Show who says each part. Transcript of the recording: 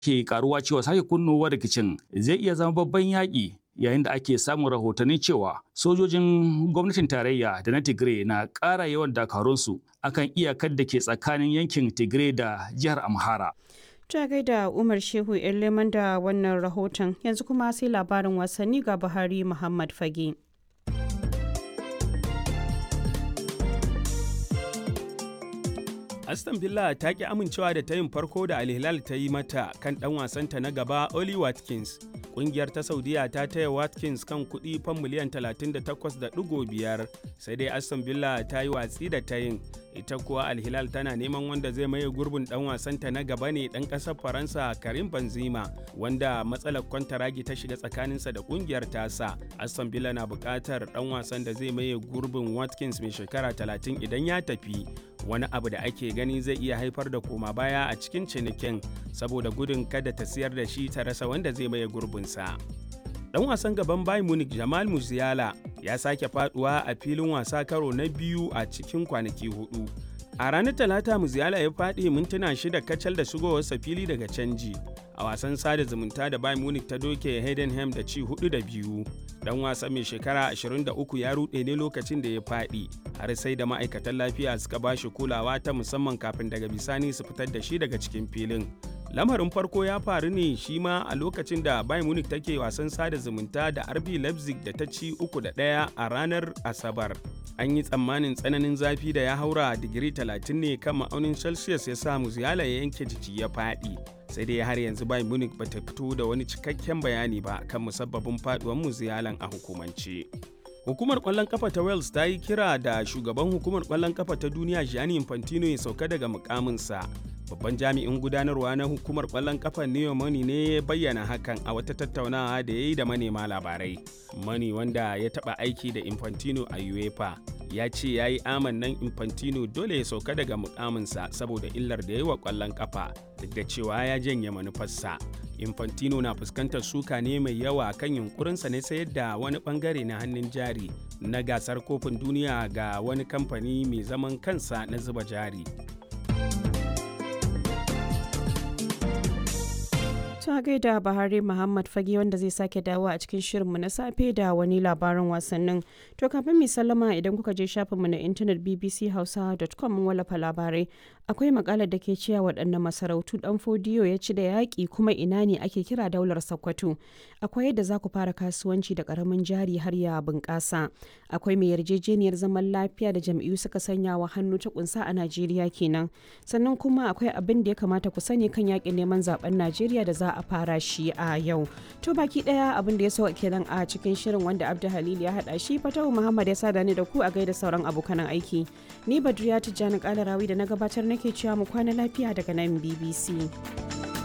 Speaker 1: ke karuwa cewa sake kunnowar rikicin zai iya zama babban yaƙi yayin da ake samun rahotanni cewa sojojin gwamnatin tarayya da na Tigray na ƙara yawan dakarunsu akan iyakar da ke tsakanin yankin Tigray da jihar Amhara.
Speaker 2: Ta gaida Umar Shehu ‘yan leman da wannan rahoton yanzu kuma sai labarin wasanni ga Buhari Muhammad Fage.
Speaker 3: Aston Villa ta ki amincewa da tayin farko da Al-Hilal ta yi mata kan ɗan wasanta na gaba Oli Watkins. Ƙungiyar ta Saudiya ta taya Watkins kan kuɗi fan miliyan 38.5 sai dai Aston Villa ta yi watsi da tayin. Ita kuwa Al-Hilal tana neman wanda zai maye gurbin ɗan wasanta na gaba ne ɗan ƙasar Faransa Karim Benzema wanda matsalar kwantaragi ta shiga tsakaninsa da ƙungiyar tasa. Aston Villa na buƙatar ɗan wasan da zai maye gurbin Watkins mai shekara 30 idan ya tafi. wani abu da ake gani zai iya haifar da koma baya a cikin cinikin saboda gudun kada ta siyar da shi ta rasa wanda zai maye gurbinsa. Dan wasan gaban Bayern Munich Jamal Musiala ya sake faduwa a filin wasa karo na biyu a cikin kwanaki hudu. A ranar Talata Musiala ya faɗi mintuna shida kacal da shigowarsa fili daga canji. A wasan sada zumunta da Bayern Munich ta doke Heidenheim da ci hudu da biyu. Dan wasa mai shekara 23 ya ruɗe ne lokacin da ya faɗi, har sai da ma'aikatan lafiya suka ba shi kulawa ta musamman kafin daga bisani su fitar da shi daga cikin filin. Lamarin farko ya faru ne shi ma a lokacin da Bayern Munich take wasan sada zumunta da RB Leipzig da ta ci uku da ɗaya a ranar Asabar. An yi tsammanin tsananin zafi da ya haura digiri 30 ne kan ma'aunin Celsius ya sa Musiala ya yanke jiki ya faɗi. Sai dai har yanzu Bayern Munich bata fito da wani cikakken bayani ba kan musabbabin faduwar Musialan a hukumance. Hukumar ƙwallon kafa ta Wales ta yi kira da shugaban hukumar ƙwallon kafa ta duniya Gianni Infantino ya sauka daga mukaminsa. Babban jami'in gudanarwa na hukumar ƙwallon kafa Neo Money ne ya bayyana hakan a wata tattaunawa da ya yi da manema labarai. Money wanda ya taɓa aiki da Infantino a UEFA ya ce ya yi amannan Infantino dole ya sauka daga mukaminsa saboda illar da ya yi wa ƙwallon kafa duk da cewa ya janye manufarsa. Infantino na fuskantar suka ne mai yawa kan yunkurinsa ne sayar da wani bangare na hannun jari na gasar kofin duniya ga wani kamfani mai zaman kansa na zuba jari.
Speaker 2: ta gaida Bahari Muhammad Fage wanda zai sake dawo a cikin shirinmu na safe da wani labarin wasannin. To kafin mai sallama idan kuka je shafinmu na intanet bbchausa.com mun wallafa labarai. Akwai makalar da ke cewa waɗanne masarautu ɗan fodiyo ya ci da yaƙi kuma ina ne ake kira daular Sokoto. Akwai yadda za ku fara kasuwanci da ƙaramin jari har ya bunƙasa. Akwai mai yarjejeniyar zaman lafiya da jam'iyyu suka sanya wa hannu ta kunsa a Najeriya kenan. Sannan kuma akwai abin da ya kamata ku sani kan yaƙin neman zaben Najeriya da za a fara shi a yau. To baki daya abin da ya so kenan a cikin shirin wanda Abdu Halil ya hada shi Fatahu Muhammad ya sada ni da ku a gaida sauran abokan aiki. Ni Badriya Tijjani Kalarawi da na gabatar nake cewa mu kwana lafiya daga nan BBC.